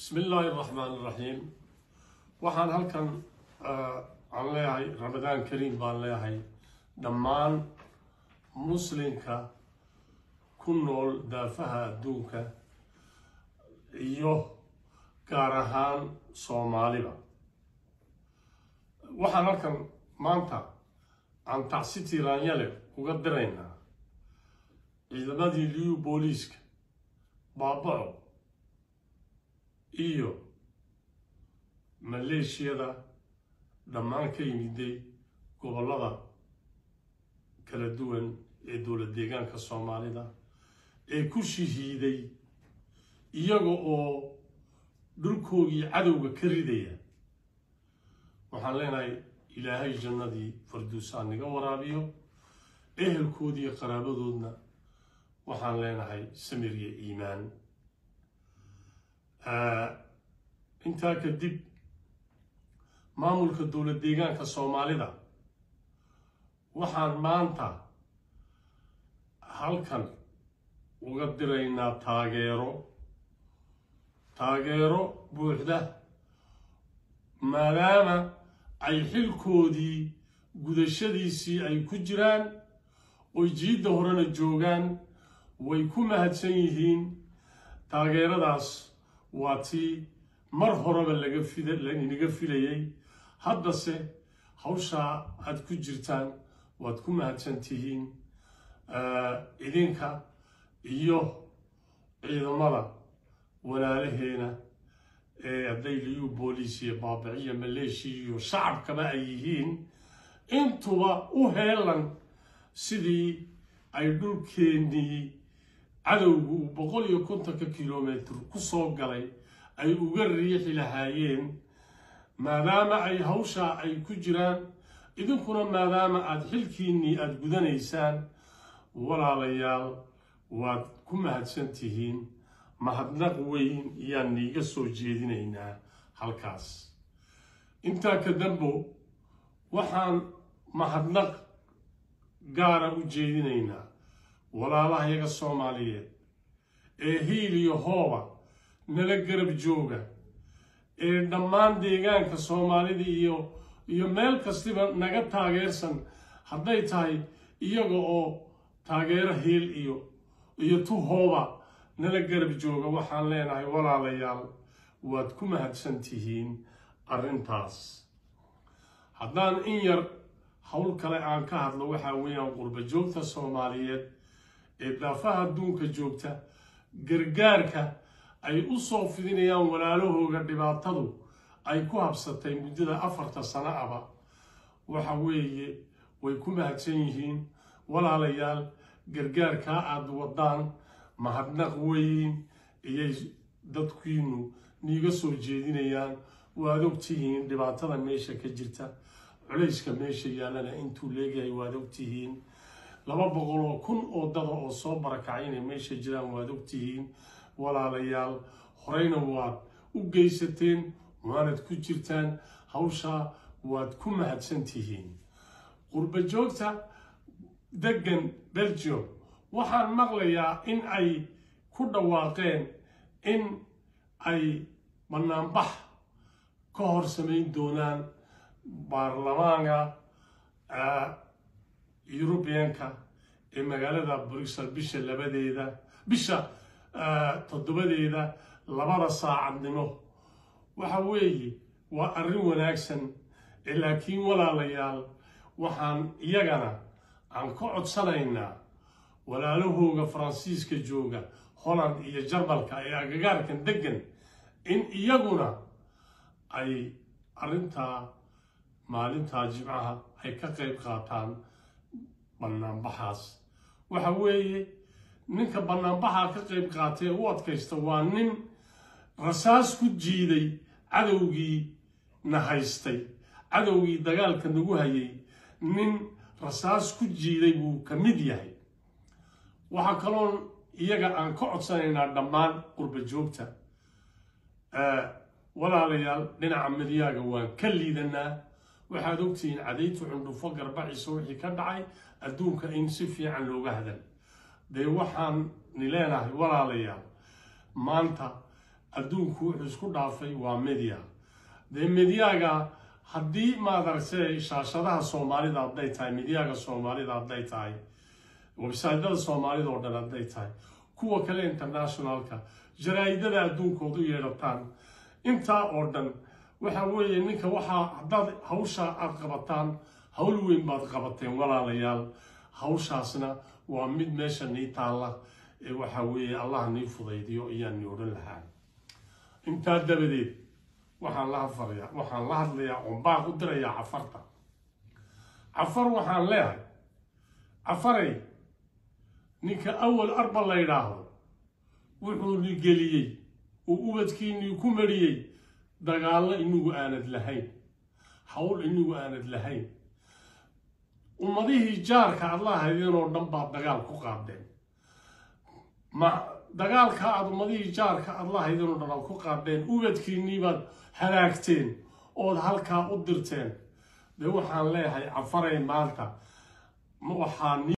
bismi illaahi araxmaan iraxiim waxaan halkan aan leeyahay ramadaan kariim baan leeyahay dhammaan muslimka ku nool daafaha adduunka iyo gaar ahaan soomaaliba waxaan halkan maanta aan tacsi tiiraanyale uga diraynaa ciidamadii liyu booliiska baabaco iyo maleeshiyada dhammaan ka yimiday gobollada kala duwan ee dowlad deegaanka soomaalida ee ku shahiiday iyaga oo dhulkoogii cadowga ka ridaya waxaan leenahay ilaahay jannadii farduusaan naga waraabiyo ehelkoodii qaraabadoodna waxaan leenahay samir iyo iimaan intaa kadib maamulka dowlad deegaanka soomaalida waxaan maanta halkan uga diraynaa taageero taageero buuxda maadaama ay xilkoodii gudashadiisii ay ku jiraan oy jiidda horena joogaan way ku mahadsan yihiin taageeradaas waa tii mar horeba laga inaga filayay haddase hawshaa aad ku jirtaan waad ku mahadsan tihiin idinka iyo ciidamada walaalaheena ee hadday liyu booliis iyo baabiciyo maleeshiya iyo shacabkaba ay yihiin intuba u heelan sidii ay dhulkeennii cadowgu uu boqol iyo kontonka kilomitr ku soo galay ay uga riixi lahaayeen maadaama ay hawshaa ay ku jiraan idinkuna maadaama aada xilkiinnii aada gudanaysaan walaalayaal waad ku mahadsan tihiin mahadnaq weyn yaan niiga soo jeedinaynaa halkaas intaa ka dambo waxaan mahadnaq gaara u jeedinaynaa walaalahayaga soomaaliyeed ee hiil iyo hooba nala garab jooga ee dhammaan deegaanka soomaalida iyo iyo meel kastiba naga taageersan hadday tahay iyaga oo taageero hiil iyo iyo tu hooba nala garab jooga waxaan leenahay walaalayaal waad ku mahadsan tihiin arrintaas haddaan in yar howl kale aan ka hadlo waxaa weeyaan qurba joogta soomaaliyeed ee daafaha adduunka joogta gargaarka ay u soo fidinayaan walaalahooga dhibaatadu ay ku habsatay muddada afarta sano aba waxa weeye way ku mahadsan yihiin walaalayaal gargaarkaa aada wadaan mahadnaq weyn iyay dadkiinu niiga soo jeedinayaan waad ogtihiin dhibaatada meesha ka jirta culayska meesha yaallana intuu leegahay waad ogtihiin laba boqol oo kun oo dada oo soo barakacay inay meesha jiraan waad ogtihiin walaalayaal horeyna waad u geysateen waanad ku jirtaan hawshaa waad ku mahadsan tihiin qurba joogta degan belgium waxaan maqlayaa in ay ku dhawaaqeen in ay banaanbax ka hor samayn doonaan baarlamaanka yurubiyanka ee magaalada bruxel bisha labadeeda bisha toddobadeeda labada saacadnimo waxa weeye waa arrin wanaagsan laakiin walaalayaal waxaan iyagana aan ka codsanaynaa walaalahooga faransiiska jooga holland iyo jarmalka ee agagaarkan degan in iyaguna ay arrintaa maalintaa jimcaha ay ka qayb qaataan banaanbaxaas waxa weeye ninka banaanbaxa ka qayb qaatay ee u adkaysta waa nin rasaas ku jiiday cadowgii na haystay cadowgii dagaalka nagu hayay nin rasaas ku jiiday buu ka mid yahay waxaa kaloon iyaga aan ka codsanaynaa dhammaan qurba joogta walaalayaal dhinaca midyaaga waan ka liidanaa waxaad ogtihiin cadaytu cundhufo garbaciisa wixii ka dhacay adduunka in si fiican looga hadal dee waxaan ni leenahay walaalayaal maanta adduunku wuxuu isku dhaafay waa media dee mediaga haddii maadaragtay shaashadaha soomaalida hadday tahay mediaga soomaalida hadday tahay websaydyada soomaalida oo dhan hadday tahay kuwa kale internationalka jaraa'idada adduunkooda u yeedhataan intaa oo dhan waxa weeye ninka waxaa haddaad hawsha aad qabataan hawl weyn baad qabateen walaalayaal hawshaasna waa mid meesha nii taalla ee waxa weeye allah nii fudaydiyo ayaan nii odhan lahaa intaa dabadeed waxaan la hadlayaa waxaan la hadlayaa oon baaq u dirayaa cafarta cafar waxaan leehay cafaray ninka awal arba la yidhaahdo wuxuuni geliyey uu ubadkiinii ku mariyey dagaallo inagu aanad lahayn hawl inagu aanad lahayn ummadihii jaarka aad la haydeen oo dhan baad dagaal ku qaadeen ma dagaalka aad ummadihii jaarka aad la haydeen oo dhan aad ku qaadeen ubadkiinnii baad halaagteen ood halkaa u dirteen dee waxaan leeyahay cafaray maanta waxaa